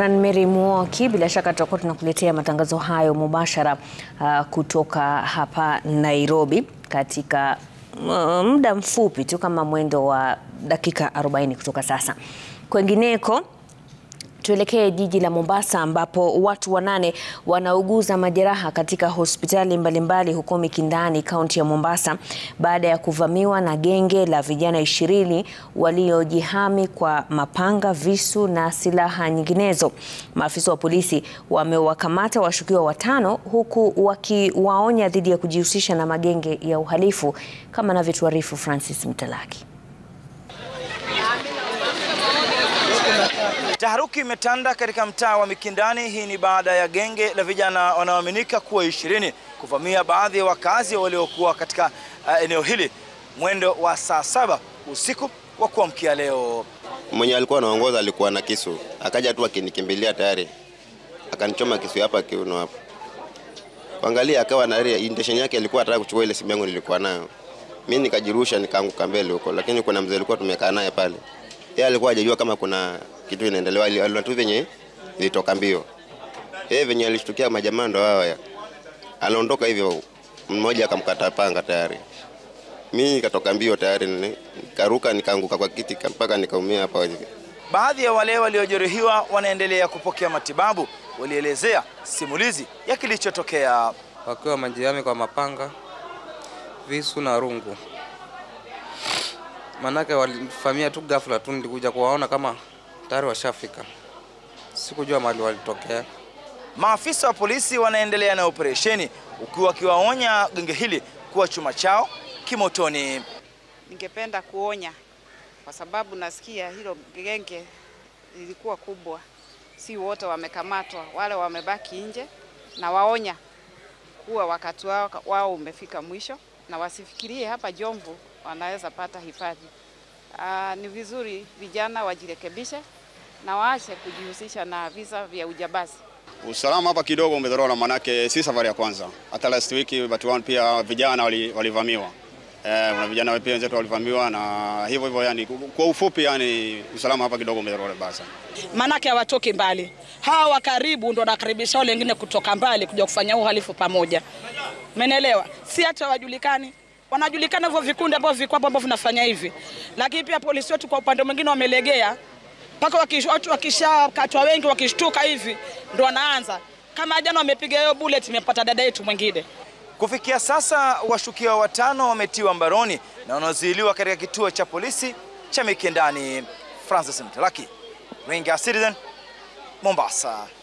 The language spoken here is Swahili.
Mary Mwoki, bila shaka tutakuwa tunakuletea matangazo hayo mubashara uh, kutoka hapa Nairobi katika uh, muda mfupi tu kama mwendo wa dakika 40 kutoka sasa. Kwengineko tuelekee jiji la Mombasa ambapo watu wanane wanauguza majeraha katika hospitali mbalimbali huko Mikindani, kaunti ya Mombasa baada ya kuvamiwa na genge la vijana ishirini waliojihami kwa mapanga, visu na silaha nyinginezo. Maafisa wa polisi wamewakamata washukiwa watano huku wakiwaonya dhidi ya kujihusisha na magenge ya uhalifu kama anavyotuarifu Francis Mtalaki. Taharuki imetanda katika mtaa wa Mikindani. Hii ni baada ya genge la vijana wanaoaminika kuwa ishirini kuvamia baadhi ya wakazi waliokuwa katika uh, eneo hili mwendo wa saa saba usiku wa kuamkia leo. Mwenye alikuwa anaongoza alikuwa na kisu, akaja tu akinikimbilia tayari, akanichoma kisu hapa kiuno hapa. Kuangalia akawa na intention yake, alikuwa anataka kuchukua ile simu yangu nilikuwa nayo. Mimi nikajirusha nikaanguka mbele huko, lakini kuna mzee alikuwa tumekaa naye pale, yeye alikuwa hajajua kama kuna kitu inaendelea, aliona tu venye ilitoka mbio. Yeye venye alishtukia majamaa ndo hao ya aliondoka hivyo, mmoja akamkata panga tayari. Mimi nikatoka mbio tayari, nikaruka nikaanguka kwa kiti mpaka nikaumia hapa hivi. Baadhi ya wale waliojeruhiwa wanaendelea kupokea matibabu, walielezea simulizi ya kilichotokea. wakiwa majirani kwa mapanga, visu na rungu. Manake walifamia tu ghafla tu, nilikuja kuwaona kama tayari washafika, sikujua mahali walitokea. Maafisa wa polisi wanaendelea na operesheni, ukiwa wakiwaonya genge hili kuwa chuma chao kimotoni. Ningependa kuonya kwa sababu nasikia hilo genge lilikuwa kubwa, si wote wamekamatwa, wale wamebaki nje, na waonya kuwa wakati wao, wao umefika mwisho na wasifikirie hapa Jomvu wanaweza pata hifadhi. Aa, ni vizuri vijana wajirekebishe na waache kujihusisha na visa vya ujambazi. Usalama hapa kidogo umedhorora, manake si safari ya kwanza. Hata last week Batuan pia vijana walivamiwa, eh, kuna vijana pia wenzetu walivamiwa na hivyo hivyo. Yani kwa ufupi, yani usalama hapa kidogo umedhorora basa, maanake hawatoki mbali. Hawa wa karibu ndo wanakaribisha wale wengine kutoka mbali kuja kufanya uhalifu pamoja, umeelewa? Si hata wajulikani wanajulikana hivyo vikundi ambavyo viko hapo ambavyo vinafanya hivi, lakini pia polisi wetu kwa upande mwingine wamelegea mpaka watu wakishakatwa wengi wakishtuka hivi ndo wanaanza kama jana wamepiga hiyo bullet, imepata dada yetu mwingine. Kufikia sasa washukiwa watano wametiwa mbaroni na wanazuiliwa katika kituo cha polisi cha Mikindani. Francis Mtalaki, Ringa Citizen, Mombasa.